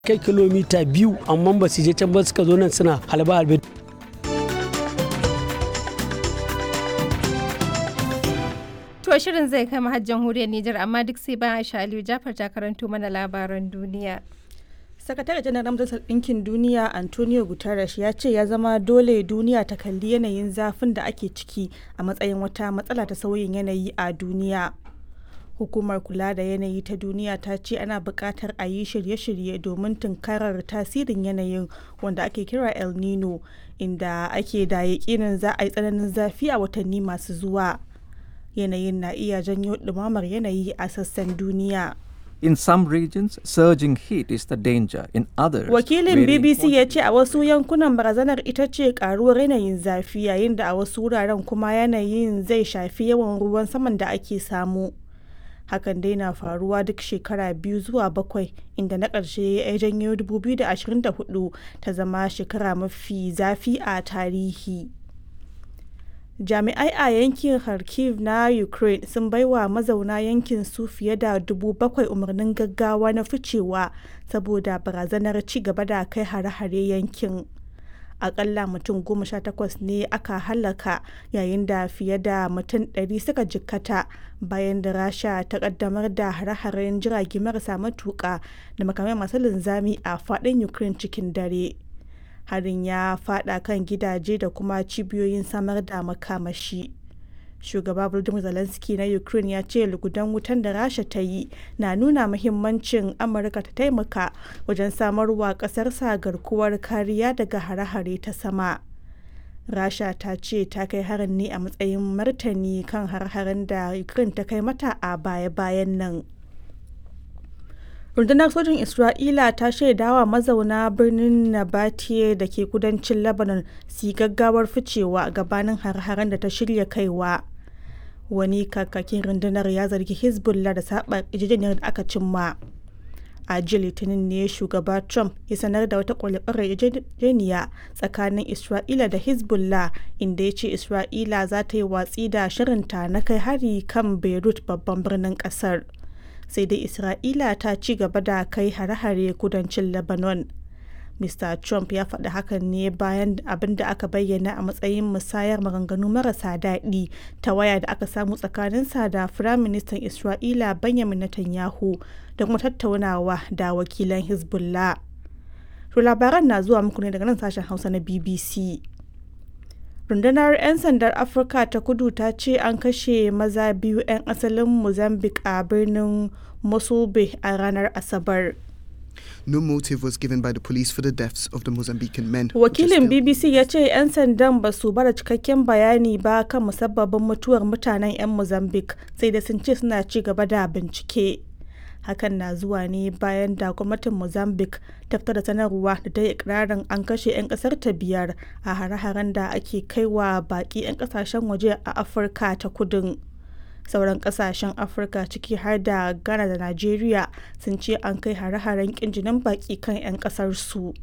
kai kilomita biyu amma ba su je can ba suka zo nan suna halba halbe To shirin zai kai har jamhuriyar Nijar amma duk sai bayan Aisha Aliyu Jafar ta karanto mana labaran duniya. sakatare janar majalisar ɗinkin duniya antonio guterres ya ce ya zama dole duniya ta kalli yanayin zafin da ake ciki a matsayin wata matsala ta sauyin yanayi a duniya hukumar kula da yanayi ta duniya ta ce ana buƙatar a yi shirye-shirye domin tunkarar tasirin yanayin wanda ake kira el nino inda ake da yaƙinin za a yi tsananin zafi a watanni masu zuwa yanayin na iya janyo ɗumamar yanayi a sassan duniya. In some regions, surging heat is the danger. In others, Wakilin very BBC ya important- ce a wasu yankunan barazanar ita ce karuwar yanayin zafi yayin da a wasu wuraren kuma yanayin zai shafi yawan ruwan saman da ake samu. Hakan dai na faruwa duk shekara biyu zuwa bakwai inda na ƙarshe ya janyo 2024 ta zama shekara mafi zafi a tarihi. jami'ai a yankin kharkiv na ukraine sun baiwa mazauna yankin su fiye da dubu bakwai umarnin gaggawa na ficewa saboda barazanar ci gaba da kai hare-hare yankin akalla mutum goma sha takwas ne aka halaka yayin da fiye da mutum ɗari suka jikkata bayan da rasha ta kaddamar da hare-haren jirage marasa matuƙa da makamai masu linzami a faɗin ukraine cikin dare harin ya fada kan gidaje da kuma cibiyoyin samar da makamashi shugaba volodymyr zelensky na ukraine ya ce lugudan wutan da rasha ta yi na nuna muhimmancin amurka ta taimaka wajen samarwa kasarsa garkuwar kariya daga hare-hare ta sama rasha ta ce ta kai harin ne a matsayin martani kan har-haren da ukraine ta kai mata a baya-bayan nan rundunar sojin isra'ila ta shaidawa mazauna birnin nabatiye da ke kudancin lebanon su yi gaggawar ficewa gabanin har-haren da ta shirya kaiwa wani kakakin rundunar ya zargi hezbollah da saba yarjejeniyar da aka cimma a jiya litinin ne shugaba trump ya sanar da wata kwalifarar yarjejeniya tsakanin isra'ila da hezbollah inda ya ce isra'ila za ta yi watsi da shirinta na kai hari kan beirut babban birnin kasar sai dai isra'ila ta ci gaba da kai hare-hare kudancin lebanon mr trump ya faɗi hakan ne bayan abin da aka bayyana a matsayin musayar maganganu marasa daɗi ta waya da aka samu tsakaninsa da firaministan isra'ila benjamin netanyahu da kuma tattaunawa da wakilan hezbollah to labaran na zuwa muku ne daga nan sashen hausa na bbc rundunar 'yan sandar afirka ta kudu ta ce an kashe maza biyu 'yan asalin mozambique a birnin mosulbe a ranar asabar No motive was given by the police for the deaths of the Mozambican men. which are wakilin still- bbc ya ce 'yan sandan ba su bada cikakken bayani ba kan musabbabin mutuwar mutanen 'yan mozambique sai da sun ce suna ci gaba da bincike hakan na zuwa ne bayan da gwamnatin mozambique ta fitar da sanarwa da ta yi ikirarin an kashe 'yan kasar ta biyar a hare-haren da ake kaiwa baki 'yan kasashen waje a afirka ta kudin sauran kasashen afirka ciki har da ghana da nigeria sun ce an kai hare-haren kinjinin baki kan 'yan kasar su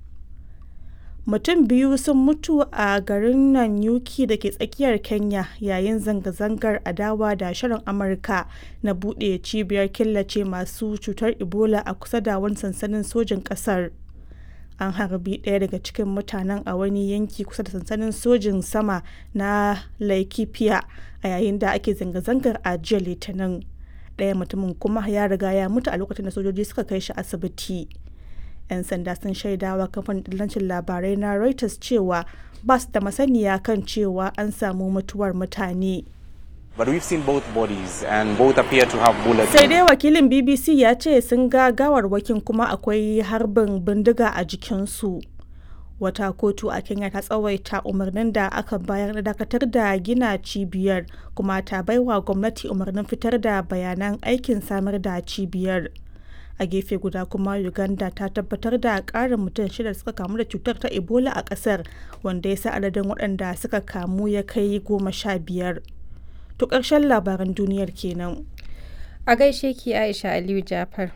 mutum biyu sun mutu a garin Nanyuki da ke tsakiyar Kenya yayin zanga-zangar adawa da shirin Amurka na buɗe cibiyar killace masu cutar Ebola a kusa da wani sansanin sojin ƙasar. An harbi ɗaya daga cikin mutanen a wani yanki kusa da sansanin sojin sama na Laikipia a yayin da ake zanga-zangar a jiya Litinin. Ɗaya mutumin kuma ya riga ya mutu a lokacin da sojoji suka kai shi asibiti. 'yan sanda sun shaidawa kamfanin dillancin labarai na reuters cewa ba su da masaniya kan cewa an samu mutuwar mutane But we've seen both bodies and both appear to have bullets. sai dai wakilin bbc ya ce sun ga gawarwakin kuma akwai harbin bindiga a jikinsu wata kotu a kenya ta tsawaita umarnin da aka bayar na dakatar da gina cibiyar kuma ta baiwa gwamnati umarnin fitar da bayanan aikin samar da cibiyar a gefe guda kuma uganda ta tabbatar da karin mutum shida da suka kamu da cutar ta ebola a kasar wanda ya sa adadin waɗanda suka kamu ya kai goma sha biyar to ƙarshen labaran duniyar kenan A gaishe ki Aisha Aliyu Jafar.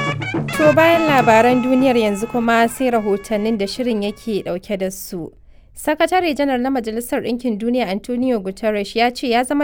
To bayan labaran duniyar yanzu kuma sai rahotannin da shirin yake dauke da su. Sakatare janar na Majalisar Ɗinkin Duniya Antonio Guterres ya ce ya zama